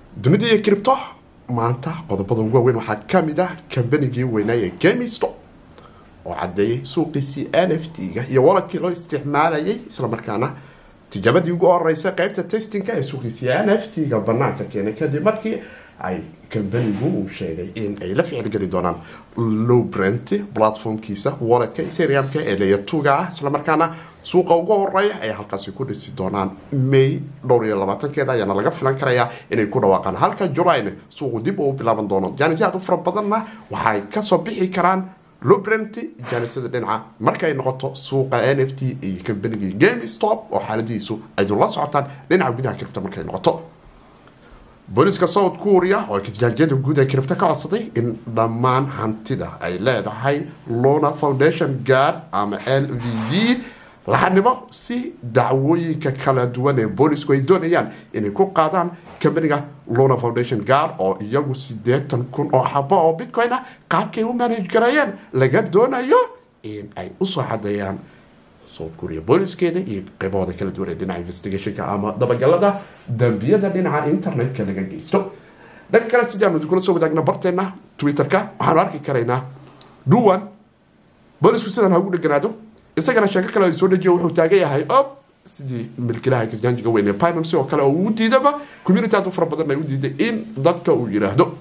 dunida iyo cripto maanta qodobada ugu waaweyn waxaa kamid ah kambanigii weynaa ee gamisto oo cadeeyay suuqiisii n f t-ga iyo waladkii loo isticmaalayay islamarkaana tijaabadii ugu horeysa qeybta testinka ee suuqiisii n f t-ga banaanka keenay kadib markii ay kambanigu uu sheegay in ay la ficilgeli doonaan lowbrent platformkiisa waledka ethereumka ee layatuga ah islamarkaana suuqa ugu horeeya ay halkaasi ku dhisi doonaan may dhowr iyo labaatankeeda ayaana laga filan karayaa inay ku dhawaaqaan halka julayn suuqu dib uu bilaaban doono jaanis aad u fara badanna waxay kasoo bixi karaan lubrent jaanisada dhinaca markay noqoto suuqa n f t iyo kambanigii game stop oo xaaladihiisu aydun la socotaan dhinaca gudaha kiribta markay noqoto booliska south korea oo kasjaanjiyada guud ee kiribta ka codsaday in dhammaan hantida ay leedahay lona foundation guard ama l v v laxanimo si dacwooyinka kala duwan ee boolisku ay doonayaan inay ku qaadaan kambaniga lona foundation guard oo iyagu siddeetan kun oo xabo oo bitcoin ah qaabkay u manage gareeyeen laga doonayo in ay usoo xadeeyaan south korea booliskeeda iyo qaybahooda kala duwan ee dhinaca investigationka ama dabagalada dambiyada dhinaca internetka laga geysto dhanka kale sidaanu kula soo wadaagna barteena twitterka waxaanu arki karaynaa duwan boolisku sidan ha ugu dheganaado isagana sheeko kale soo dejiyo wuxuu taagan yahay ob sidii milkilaha kasjaanjiga weyn ee pinamsi oo kale oo uu diidaba community aad u fara badan ay u diiday in dadka uu yidhaahdo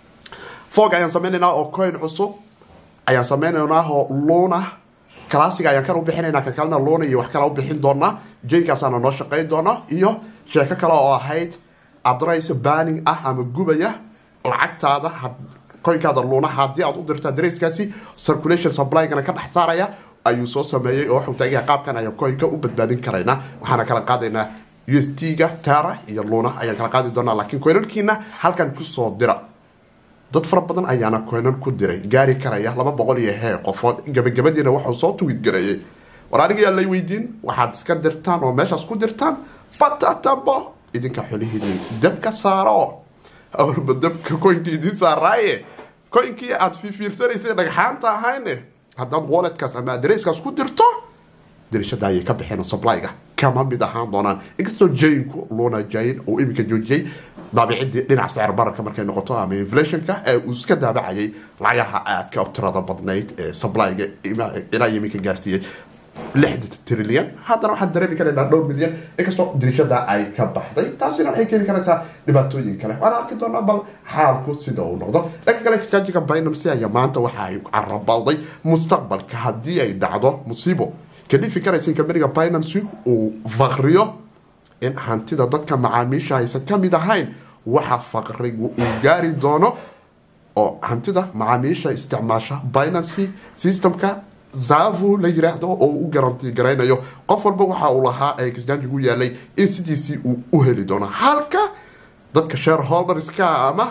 fog ayaan sameynaynaa oo coin cusub ayaan sameynaynaa oo luna classiga ayaan kan u bixinaynaa ka kalena luna iyo wax kale u bixin doonaa jaykaasaana noo shaqeyn doona iyo sheeko kale oo ahayd adress banning ah ama gubaya lacagtaada coinkaada luna haddii aad u dirto adresskaasi circulation supply-gana ka dhex saaraya ayuu soo sameeyey oo waxuu taagaya qaabkan ayaan coinka u badbaadin karaynaa waxaana kala qaadaynaa u s t-ga tara iyo luna ayaan kala qaadi doonaa laakiin coinankiina halkan kusoo dira dad fara badan ayaana coinan ku diray gaari karaya laba boqol iyo hee qofood gabagabadiina waxuu soo tuwid gareeyey war anigayaa lay weydiin waxaad iska dirtaan oo meeshaas ku dirtaan fatatabo idinka xolihiini dabka saaro awalba dabka coinkii idiin saaraaye coinkii aada fiifiirsanaysay dhagxaanta ahayne haddaad walletkaas ama adresskaas ku dirto dirishada ayay ka baxeen supplyga kama mid ahaan doonaan inkastoo jaynku luna jayn uu iminka joojiyey daabicidii dhinaca sicir bararka markay noqoto ama inflationka ee uu iska daabacayay lacagaha aadka u tirada badnayd ee supplyga ilaa iminka gaarsiiyey lixda trilyan haddana waxaan dareemi karaynaa dhowr milyan inkastoo dirishada ay ka baxday taasina waxay keeni karaysaa dhibaatooyin kale waana arki doonaa bal xaalku sida uu noqdo dhanka kale exchangiga binamcy ayaa maanta waxa ay carabalday mustaqbalka haddii ay dhacdo musiibo kalifi karaysa in kambaniga binamcy uu fakriyo in hantida dadka macaamiisha aysan ka mid ahayn waxa faqrigu uu gaari doono oo hantida macaamiisha isticmaasha binamcy systemka zavu la yiraahdo oo u garanti garaynayo qof walba waxa uu lahaa ee kisjaanjigu yaalay in sidiisii uu u heli doono halka dadka shareholderska ama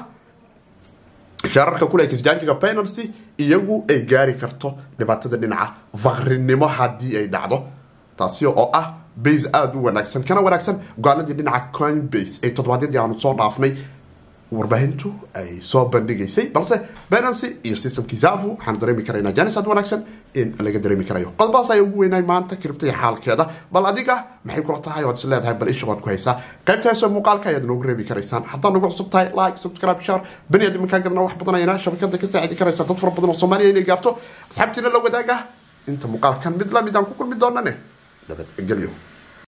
shaararka kule kisjaanjiga penalcy iyagu ay gaari karto dhibaatada dhinaca fakrinimo haddii ay dhacdo taasi oo ah base aada u wanaagsan kana wanaagsan go-aanadii dhinaca coinbase ee toddobaadyadii aanu soo dhaafnay warbaahintu ay soo bandhigaysay balse benancy iyo systemkii zavu waxaan dareemi karaynaa janis aad wanaagsan in laga dareemi karayo qodobadaas ayaa ugu weynay maanta kiribta iyo xaalkeeda bal adiga maxay kula tahay waad is leedahay bal isha waad ku haysaa qaybta heesoo muuqaalka ayaad noogu reebi karaysaan haddaad nagu cusub tahay like subscribe share bani aad iminkaa gadna wax badan ayana shabakada ka saacidi karaysaa dad fara badan oo soomaaliya inay gaarto asxaabtiina la wadaaga inta muuqaalkan mid lamid aan ku kulmi doonane nabadgelyo